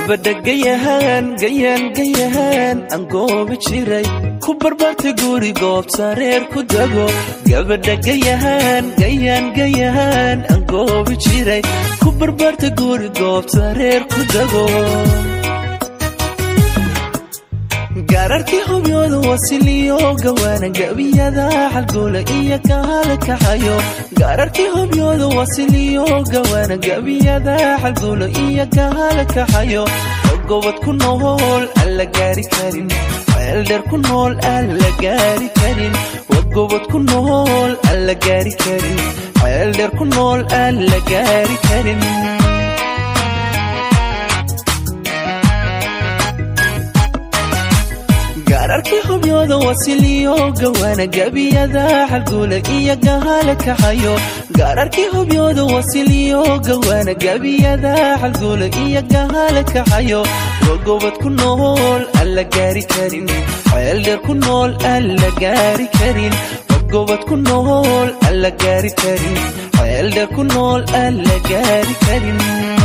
gabadha gayahaan gayaan gayahaan aan goobi jiray ku barbarta guri goobta reer ku dago gabadha gayahaan gayaan gayahaan aan goobi jiray ku barbarta guri goobta reer ku dago gaararkii hubyooda wasiliyo gawaana gabiyada xalgoola iyo kahala kaxayo gaararkii hubyooda wasiliyo gawaana gabiyada xalgoola iyo kahala kaxayo gobod ku nool aan la gaari karin ceeldheer ku nool aan la gaari karin wagobod ku nool aan la gaari karin ceeldheer ku nool aan la gaari karin gaararkii hubyooda wasiliyo gawaana gabiyada xalguula iyo gahala kaxayo gaararkii hubyooda wasiliyo gawaana gabiyada xalguula iyo gahala kaxayo wagobod ku nool aan la gaari karin ceeldheer ku nool aan la gaari karin wagobod ku nool aan la gaari karin ceeldheer ku nool aan la gaari karin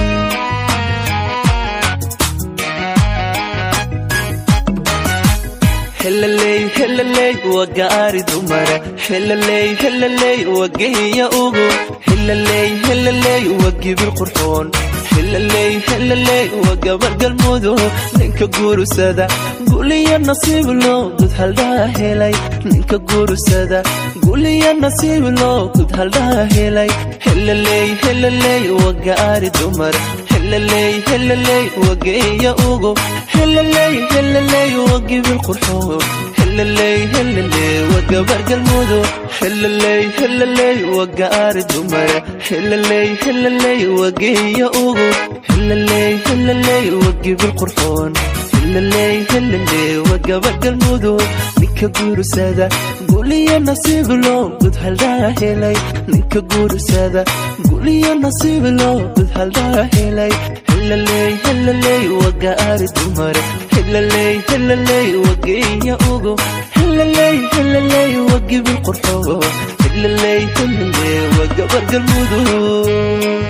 helaley helaley waa gaari dumara helaley helaley waa geeya ugu helaley helaley waa gibir qurxoon helaley helaley waa gabar galmudug ninka guursada guliya nasiib loo gud haldhaa helay ninka guursada guliya nasiib loo gud haldhaa helay helaley helaley waa gaari dumar helaley helaley waa geeya ugu helaley helaley waa gibir qurxoon helaley helaley waa gabar galmudug helaley helaley waa gaari dumara helaley helaley waa geeya ugu helaley helaley waa gibir qurxoon helaley helaley waa gabar galmudug ninka guursada guliya nasiib loo gud haldhaa helay ninka guursada guliya nasiib loo gud haldhaa helay helaley helaley waa gaari dumara helaley helaley waa geeya ugu helaley helaley waa gibir qurxoon helaley helaley waa gabar galmudug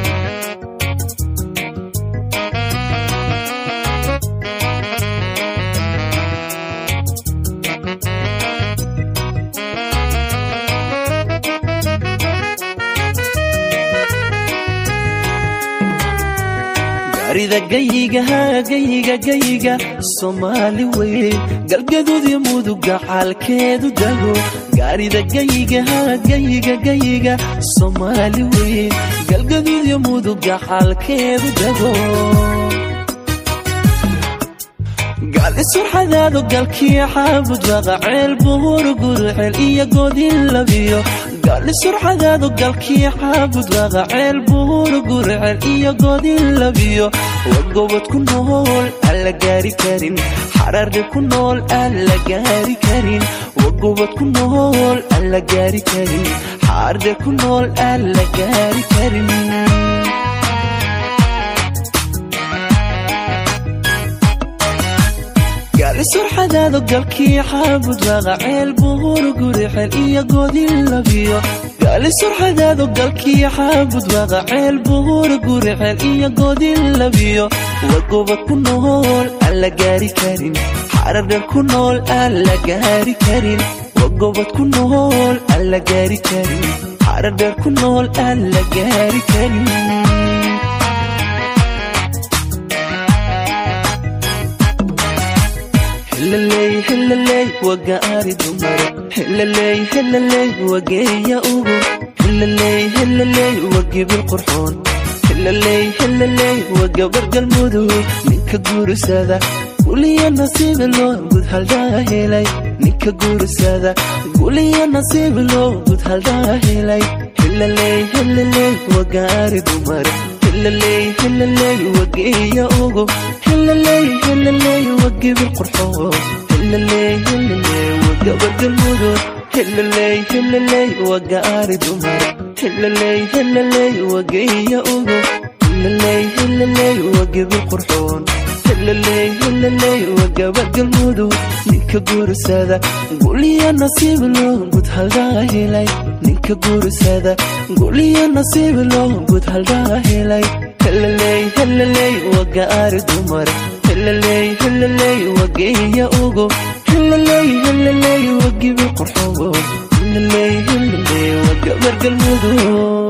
gaarida gayigaha gayiga gayiga soomaali weyn galgaduud iyo muduga xaalkeedu dago gaarida gayigaha gayiga gayiga soomaali weyn galgaduud iyo muduga xaalkeedu dago gaali surxadaado galkii xaabud baqa ceel buhur guruceel iyo godin labiyo gaali surxadaado galkii xaabud baqa ceel buhur guruceel iyo godin labiyo wagobod ku nool aan la gaari karin xararde ku nool aan la gaari karin wagobod ku nool aan la gaari karin xaarde ku nool aan la gaari karin gaali surxadaado galkii xaabud baqa ceel buhur gurixel iyo godin labiyo gaali surxadaado galkii xaabud baqa ceel buhur gurixel iyo godin labiyo wagobod ku nool aan la gaari karin xarardher ku nool aan la gaari karin wagobod ku nool aan la gaari karin xarardher ku nool aan la gaari karin helaley helaley waa gaari dumara helaley helaley waa geeya ugu helaley helaley waa gibir qurxoon helaley helaley waa gabar galmudug ninka guursada guliya nasiib loo gud haldhaa helay ninka guursada guliya nasiib loo gud haldhaa helay helaley helaley waa gaari dumara helaley helaley waa geeya ugu helaley helaley waa gibir qurxoon helaley helaley waa gabar galmudug helaley helaley waa gaari dumara helaley helaley waa geeya ugu helaley helaley waa gibir qurxoon helaley helaley waa gabar galmudug ninka guursada guliya nasiib loo gud haldhaa helay ninka guursada guliya nasiib loo gud haldhaa helay helaley helaley waa gaari dumara helaley helaley waa geeya ugo helaley helaley waa gibi qurxogo helaley helaley waa gabar galmudug